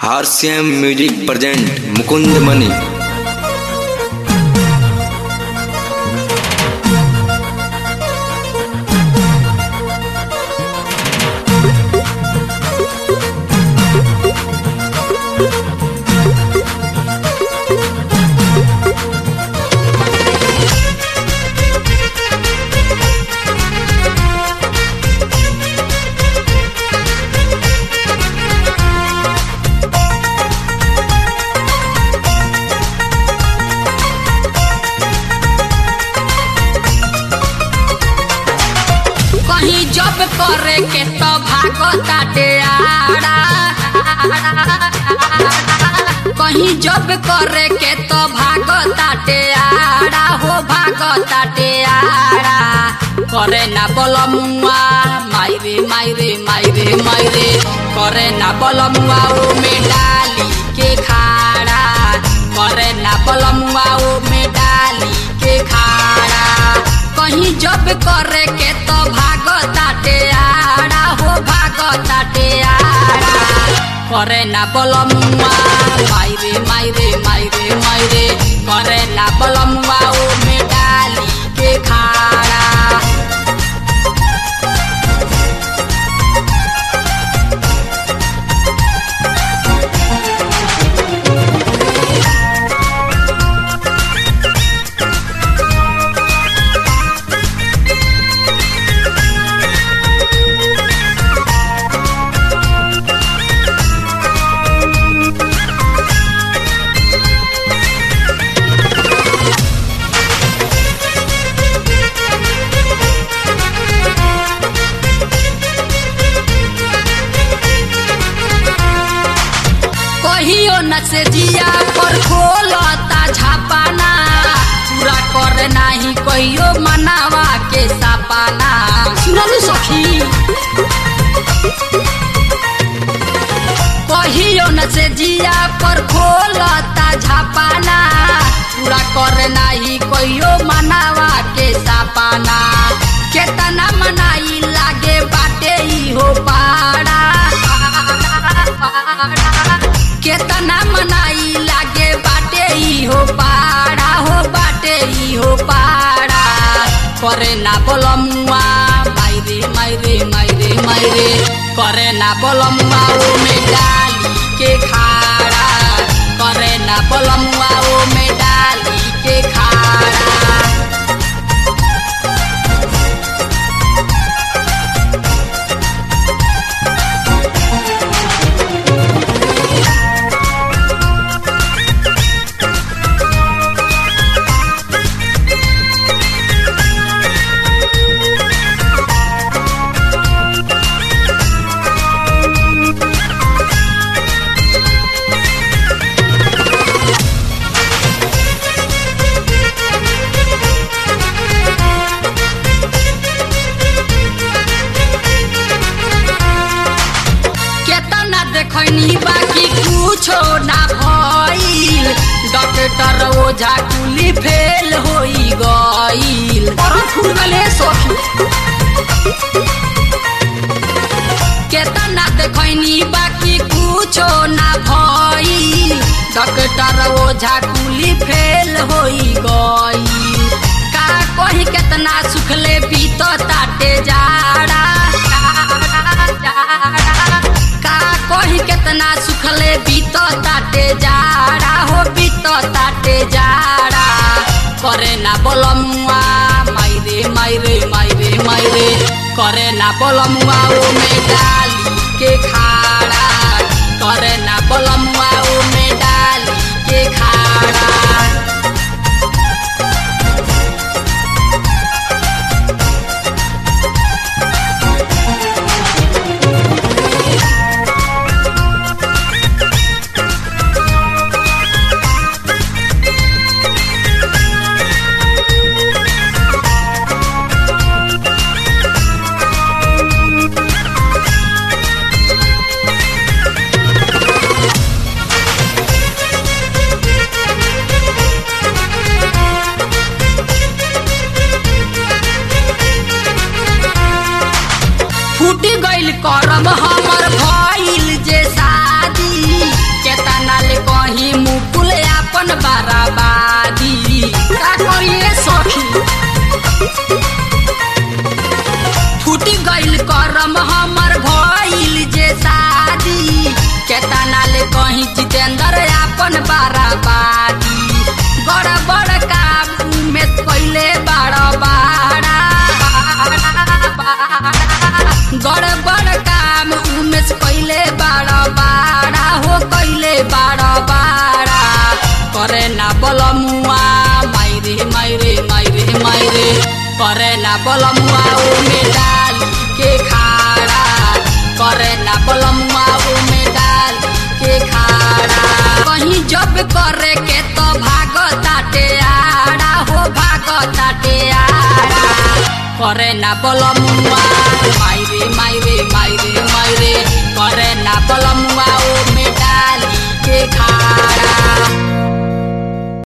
हारसीएम music present Mukund Mani कहीं जब करे के तो भागो ताटे आड़ा कहीं जब करे के तो भागो ताटे आड़ा हो भागो ताटे आड़ा करे ना बलमुआ मायरे मायरे मायरे मायरे करे ना बलमुआ ओ में डाली के खाड़ा करे ना बलमुआ ओ में डाली के खाड़ा कहीं जब करे के तो भागो ताटे आड़ा हो भागो ताटे आड़ा करे ना बलमुआ मायरे मायरे मायरे मायरे करे ना बलमुआ ओ में डाली के खाड़ा कहियो न से जिया पर खोलता झापाना पूरा कर नाही कहियो मनावा के सपाना सुनलु सखी कहियो न से जिया पर खोलता झापाना पूरा कर नाही कहियो मनावा के सपाना केतना मनाई लागे बाटे ई हो पाड़ा केतना मनाई लागे बाटे ई हो पाड़ा हो बाटे ई हो पाड़ा करे ना बोलमुआ मायरे मायरे मायरे मायरे करे ना बोलमुआ ओ में डाली के खाड़ा करे ना बोलमुआ ओ में डाली के खाड़ा केतना देखनी बाकी कुछो ना भइल डॉक्टर ओझा कुली फेल होई गइल और फूल गले सखी केतना देखनी बाकी कुछो ना भइल डॉक्टर ओझा कुली फेल होई गइल का कही केतना सुखले बीत ताटे जाड़ा का कही केतना सुखले बीत ताटे जाड़ा हो बीत ताटे जाड़ा करे ना बोलमुआ मायरे मायरे मायरे मायरे करे ना बोलमुआ ओ में डाली के खाड़ा करे ना बोलमुआ ओ में डाली के खाड़ा कहीं जितेंद्र अपन बाराबादी बड़ बड़ काम में पहले बड़ बाड़ा गड़ बड़ काम उमेश पहले बड़ बाड़ा हो कैले बड़ बाड़ा करे ना बलमुआ मायरे मायरे मायरे मायरे करे ना बलमुआ ओमे डाल के खाड़ा करे ना बलमुआ ओमे डाल के खाड़ा कहीं जब करे के तो भाग ताटे आड़ा हो भाग ताटे आड़ा करे ना बलमुआ मायरे मायरे मायरे मायरे करे ना बलमुआ ओ